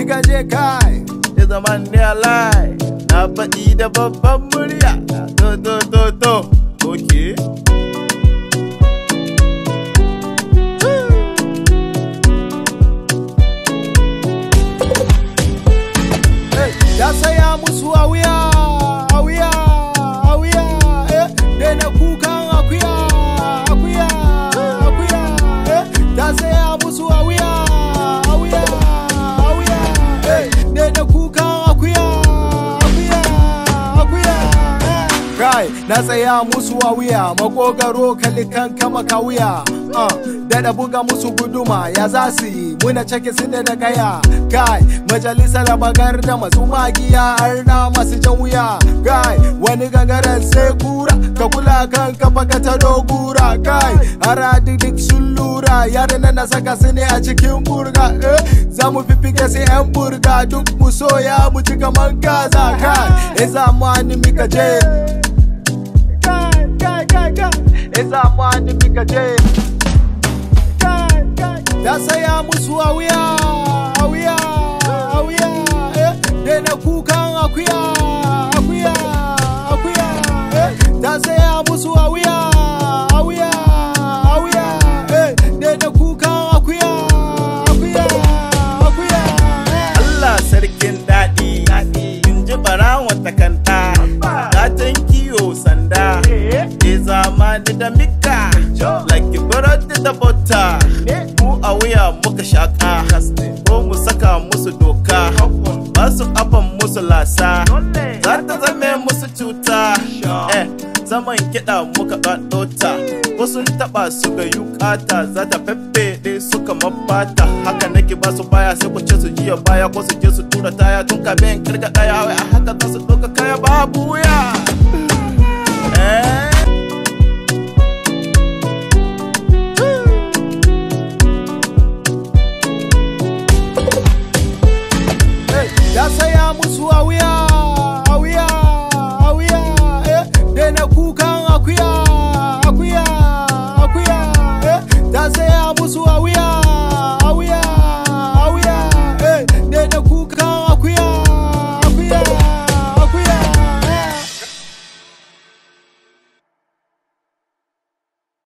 muka je kai ya zama ne alai na faɗi da babban murya to to to to okay ya saya musu a wuya a wuya a wuya eh daina kukan akuya akuya akuya eh ya saya musu a wuya a wuya a wuya eh daina kukan akuya akuya akuya eh kai na tsaya musu a wuya makogaro kalikan kama ka wuya uh, daɗa buga musu guduma ya za su yi muna cike su da kaya kai majalisar bagar da masu magiya har na masu jan wuya kai wani gangaren sai kura ka kula kan kafa ka ta dogura kai har duk sun lura yaran na saka su ne a cikin burga eh za mu fifike su yan burga duk mu soya mu ci kaman gaza kai e za mu hannu mika je kai kai kai kai e za mu hannu mika je ya saya musu a wuya a wuya a wuya eh daina kukan akuya akuya akuya eh ya saya musu a wuya a wuya a wuya eh daina kukan akuya akuya akuya eh Allah sarkin daɗi in ji barawon takanta gatan kiyo sanda e zamani da mika like burodi da bota mu a wuya muka shaka ko mu saka musu doka ba su kafan musu lasa za ta zame musu cuta eh zaman kiɗa muka ɗota ko sun taɓa su ga yukata za ta feffeɗe su kamar fata haka nake ba su baya sai ku ce su jiya baya ko su je su tura taya tun kamin kirga ɗaya wai a haka za su ɗauka kaya babu ya